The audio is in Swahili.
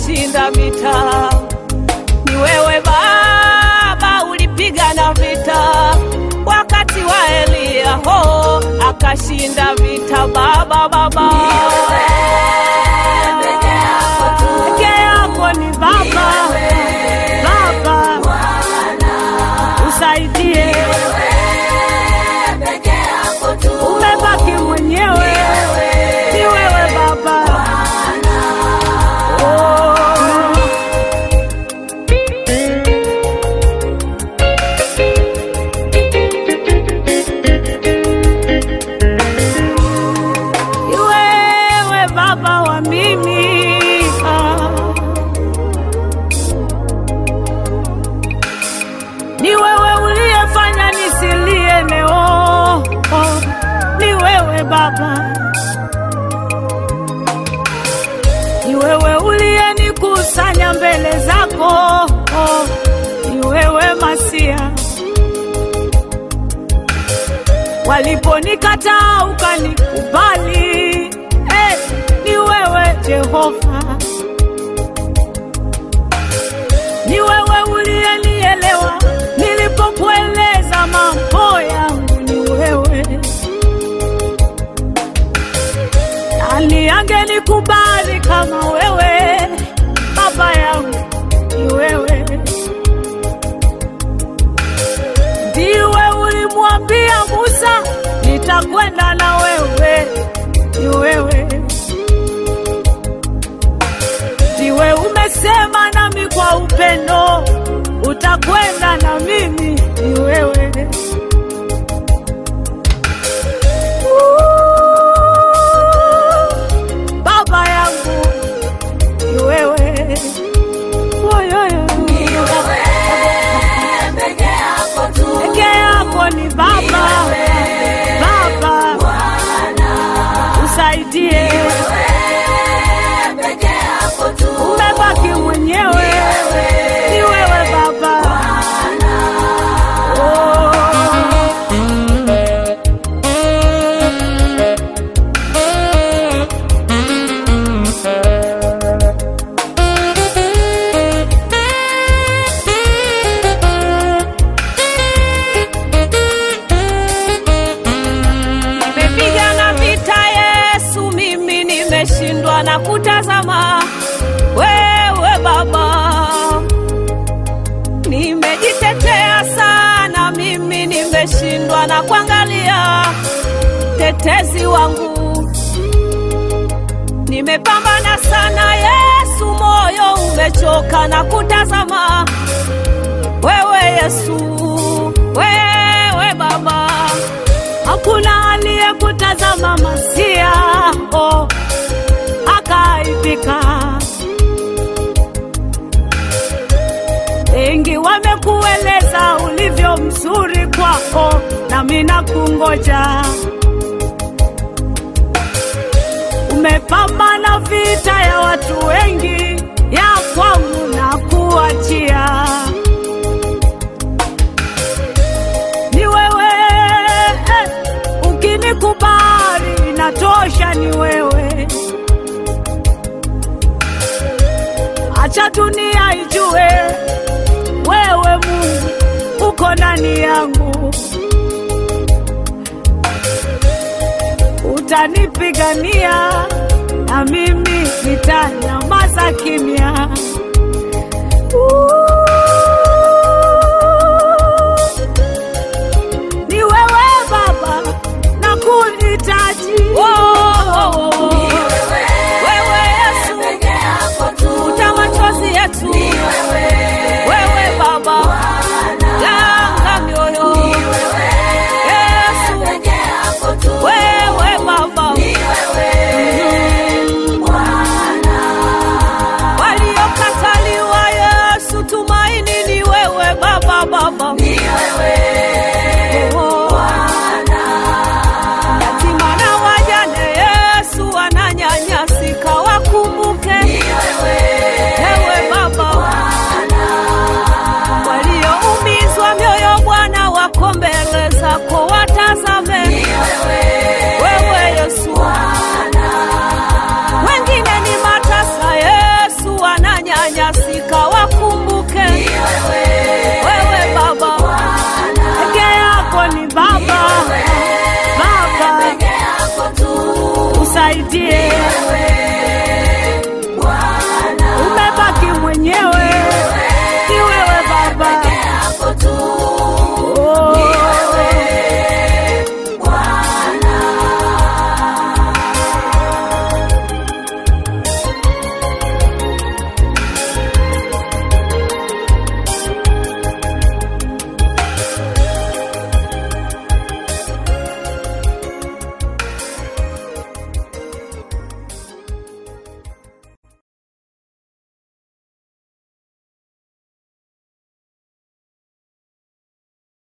akashinda vita. Ni wewe Baba ulipigana vita wakati wa Eliya, ho akashinda vita. Baba, Baba peke yako ni Baba, Baba usaidie, umebaki mwenyewe, ni wewe Baba. Oh. Ni wewe Baba wa mimi ah. Ni wewe uliyefanya nisilie leo oh. Ni wewe Baba, ni wewe uliyenikusanya mbele zako oh. Ni wewe Masia, waliponikataa ukanikubali eh, ni wewe Jehova, ni wewe uliyenielewa nilipokueleza mambo yangu, ni wewe. Nani angenikubali kama wewe, baba yangu, ni wewe. Ndiwe ulimwambia Musa, nitakwenda na wewe, ni wewe. Ndiwe umesema nami kwa upendo, utakwenda na mimi, ni wewe. Ooh, Baba yangu ni wewe. Oyoyo. Peke yako ni Baba, Baba usaidie, umebaki mwenyewe, ni wewe Baba. Oh. Nimepigana vita Yesu, mimi nimeshindwa na kutazama wewe Baba. Nimejitetea sana mimi, nimeshindwa na kuangalia tetezi wangu. Nimepambana sana Yesu, moyo umechoka na kutazama wewe Yesu, wewe Baba. Hakuna aliyekutazama Masia oh, akaibika. Wengi wamekueleza ulivyo mzuri kwako, nami nakungoja. Umepambana vita ya watu wengi, ya kwangu na kuachia ni wewe eh, ukinikubali inatosha, ni wewe. Acha dunia ijue wewe Mungu uko ndani yangu, utanipigania na mimi nitanyamaza kimya. Ni wewe Baba na kuhitaji wewe Yesu, futa machozi yetu